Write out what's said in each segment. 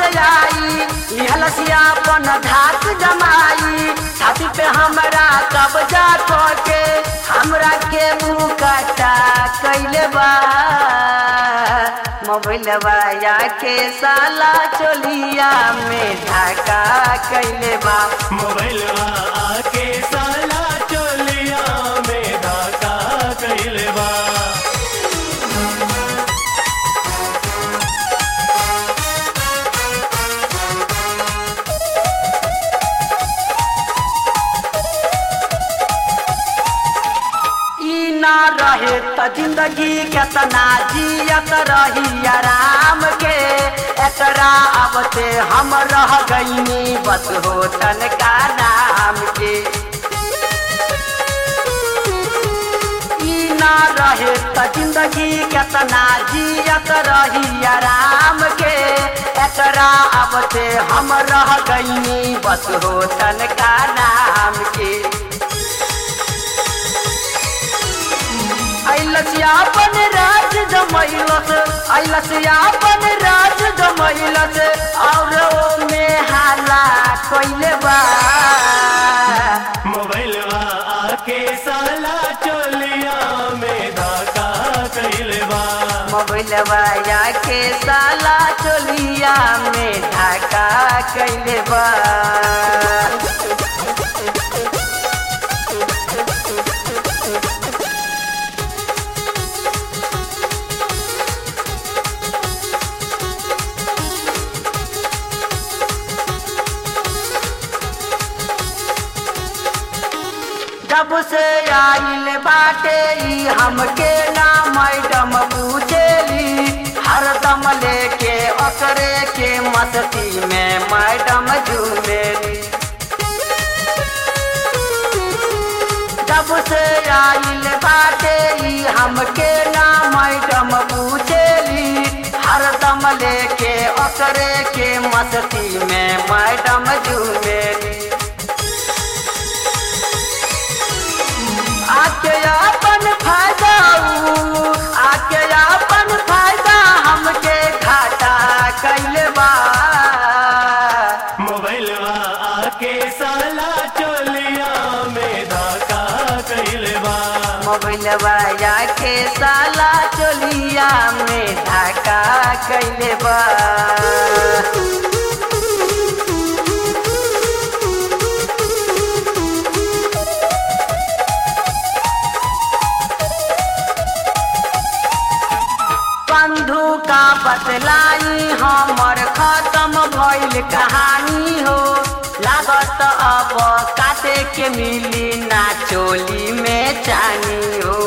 आई लिहलसिया अपन धाक जमाई छाती पे हमरा कब्जा के हमरा के मुँह काटा कैले बा मोबाइलवा या के साला चोलिया में धाका कैले बा मोबाइलवा आके साला चोलिया में धाका कइले बा ई ना रहे त जिंदगी केतना जियत रही आराम के एकरा अब से हम रह गईनी बस होटल का नाम के ई ना रहे त जिंदगी केतना जियत रही आराम के एकरा अब से हम रह गईनी बस होटल का नाम के अइलसियापन राज जमैलस अइलसियापन राज जमैलस और ओ में हाला कइले बा मोबाइलवा आके साला चोलिया में धाका कइले बा मोबाइलवा या के साला चोलिया में ढाका कइले बा जब से आइल बाटे ई हमके ना मैडम पूछेली हरदम लेके ओकरे के मस्ती में मैडम झूमेली जब से आइल बाटे ई हमके ना मैडम पूछेली हरदम लेके ओकरे के मस्ती में मैडम झूमेली आके अपन फायदा उ, आके अपन फायदा हमके घाटा कैले बा मोबाइलवा आके साला चोलिया में धाका कइले बा मोबाइलवा या के साला चोलिया में धाका कैले बा बंधु का बतलाई हमर खत्म भइल कहानी हो लागत अब काटे के मिली ना चोली में चानी हो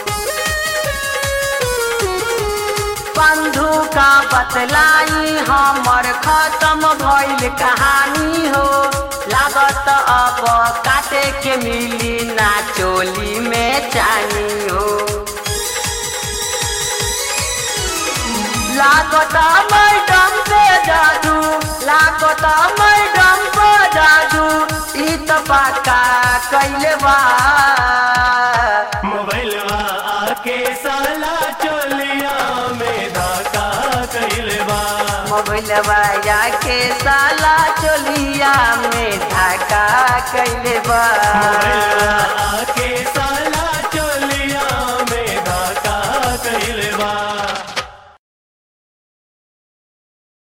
बंधु का बतलाई हमर खत्म भइल कहानी हो लागत अब काटे के मिली ना चोली में चानी हो लागता मैडम पे जादू लागता मैडम पे जादू ई त पक्का कैले बा मोबाइलवा आके साला चोलिया में धाका कइले बा मोबाइलवा या के साला चोलिया में ढाका कैले बा मोबाइलवा आके साला